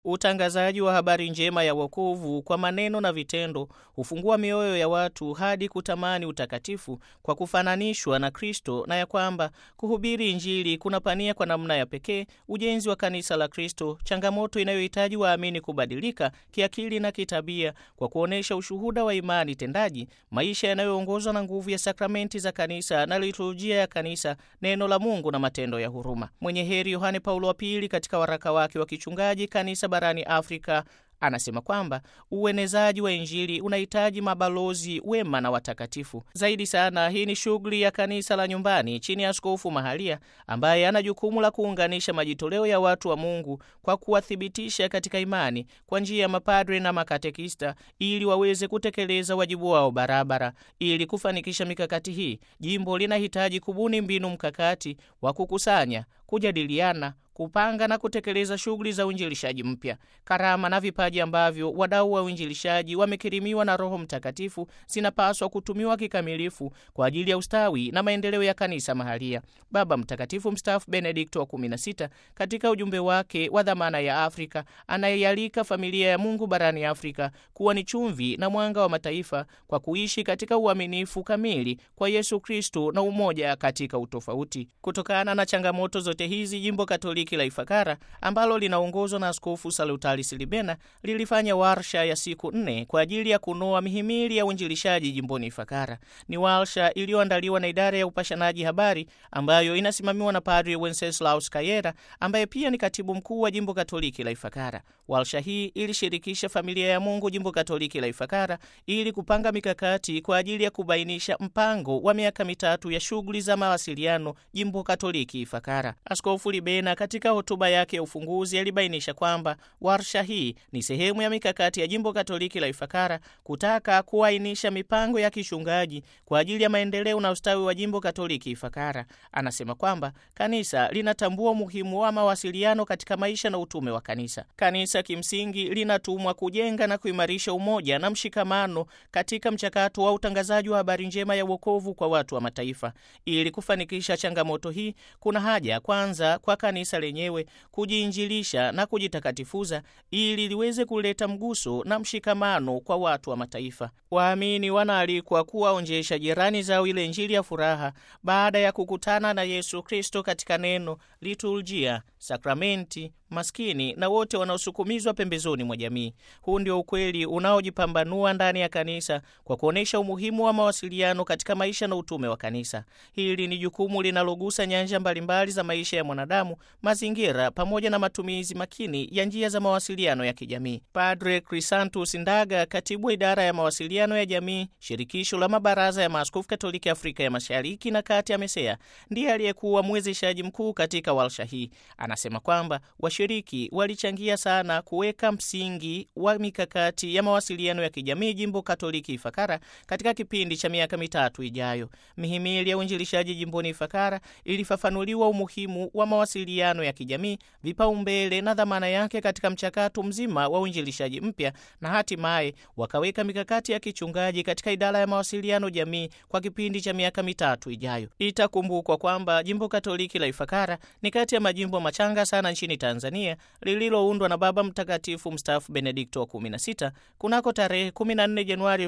Utangazaji wa habari njema ya wokovu kwa maneno na vitendo hufungua mioyo ya watu hadi kutamani utakatifu kwa kufananishwa na Kristo, na ya kwamba kuhubiri Injili kunapania kwa namna ya pekee ujenzi wa kanisa la Kristo, changamoto inayohitaji waamini kubadilika kiakili na kitabia kwa kuonyesha ushuhuda wa imani tendaji, maisha yanayoongozwa na nguvu ya sakramenti za kanisa na liturujia ya kanisa, neno la Mungu na matendo ya huruma. Mwenye heri Yohane Paulo wa Pili katika waraka wake wa kichungaji kanisa barani Afrika anasema kwamba uenezaji wa Injili unahitaji mabalozi wema na watakatifu. Zaidi sana, hii ni shughuli ya kanisa la nyumbani chini ya askofu mahalia ambaye ana jukumu la kuunganisha majitoleo ya watu wa Mungu kwa kuwathibitisha katika imani kwa njia ya mapadre na makatekista ili waweze kutekeleza wajibu wao barabara. Ili kufanikisha mikakati hii, jimbo linahitaji kubuni mbinu mkakati wa kukusanya, kujadiliana kupanga na kutekeleza shughuli za uinjilishaji mpya. Karama na vipaji ambavyo wadau wa uinjilishaji wamekirimiwa na Roho Mtakatifu zinapaswa kutumiwa kikamilifu kwa ajili ya ustawi na maendeleo ya kanisa mahalia. Baba Mtakatifu mstaafu Benedikto wa 16 katika ujumbe wake wa dhamana ya Afrika anayeialika familia ya Mungu barani Afrika kuwa ni chumvi na mwanga wa mataifa kwa kuishi katika uaminifu kamili kwa Yesu Kristo na umoja katika utofauti. Kutokana na changamoto zote hizi, jimbo Katoliki la Ifakara ambalo linaongozwa na Askofu Salutaris Libena lilifanya warsha ya siku nne kwa ajili ya kunoa mihimili ya uinjilishaji jimboni Ifakara. Ni warsha iliyoandaliwa na idara ya upashanaji habari ambayo inasimamiwa na Padri Wenceslaus Kayera ambaye pia ni katibu mkuu wa jimbo Katoliki la Ifakara. Warsha hii ilishirikisha familia ya Mungu jimbo Katoliki la Ifakara ili kupanga mikakati kwa ajili ya kubainisha mpango wa miaka mitatu ya shughuli za mawasiliano jimbo Katoliki Ifakara. Askofu Libena katika hotuba yake ya ufunguzi alibainisha kwamba warsha hii ni sehemu ya mikakati ya jimbo Katoliki la Ifakara kutaka kuainisha mipango ya kichungaji kwa ajili ya maendeleo na ustawi wa jimbo Katoliki Ifakara. Anasema kwamba kanisa linatambua umuhimu wa mawasiliano katika maisha na utume wa kanisa. Kanisa kimsingi linatumwa kujenga na kuimarisha umoja na mshikamano katika mchakato wa utangazaji wa habari njema ya wokovu kwa watu wa mataifa. Ili kufanikisha changamoto hii, kuna haja kwanza kwa kanisa lenyewe kujiinjilisha na kujitakatifuza ili liweze kuleta mguso na mshikamano kwa watu wa mataifa. Waamini wanaalikwa kuwaonjesha jirani zao ile Injili ya furaha baada ya kukutana na Yesu Kristo katika neno, liturujia, sakramenti, maskini na wote wanaosukumizwa pembezoni mwa jamii. Huu ndio ukweli unaojipambanua ndani ya kanisa kwa kuonyesha umuhimu wa mawasiliano katika maisha na utume wa kanisa. Hili ni jukumu linalogusa nyanja mbalimbali za maisha ya mwanadamu, mazingira, pamoja na matumizi makini ya njia za mawasiliano ya kijamii. Padre Crisantus Ndaga, katibu wa idara ya mawasiliano ya jamii, shirikisho la mabaraza ya maaskofu Katoliki Afrika ya Mashariki na Kati, AMESEA, ndiye aliyekuwa mwezeshaji mkuu katika warsha hii. Anasema kwamba washiriki walichangia sana kuweka msingi wa mikakati ya mawasiliano ya kijamii jimbo Katoliki Ifakara katika kipindi cha miaka mitatu ijayo. Mihimili ya uinjilishaji jimboni Ifakara ilifafanuliwa umuhimu wa mawasiliano ya kijamii, vipaumbele na dhamana yake katika mchakato mzima wa uinjilishaji mpya, na hatimaye wakaweka mikakati ya kichungaji katika idara ya mawasiliano jamii kwa kipindi cha miaka mitatu ijayo. Itakumbukwa kwamba jimbo Katoliki la Ifakara ni kati ya majimbo machanga sana nchini Tanzania lililoundwa na Baba Mtakatifu mstaafu Benedikto wa 16 kunako tarehe 14 Januari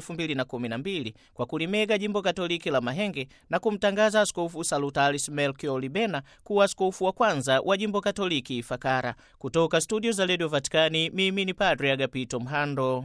2012 kwa kulimega jimbo Katoliki la Mahenge na kumtangaza Askofu Salutaris Melchior Libena kuwa askofu wa kwanza wa jimbo Katoliki Ifakara. Kutoka studio za redio Vatikani, mimi ni Padre Agapito Mhando.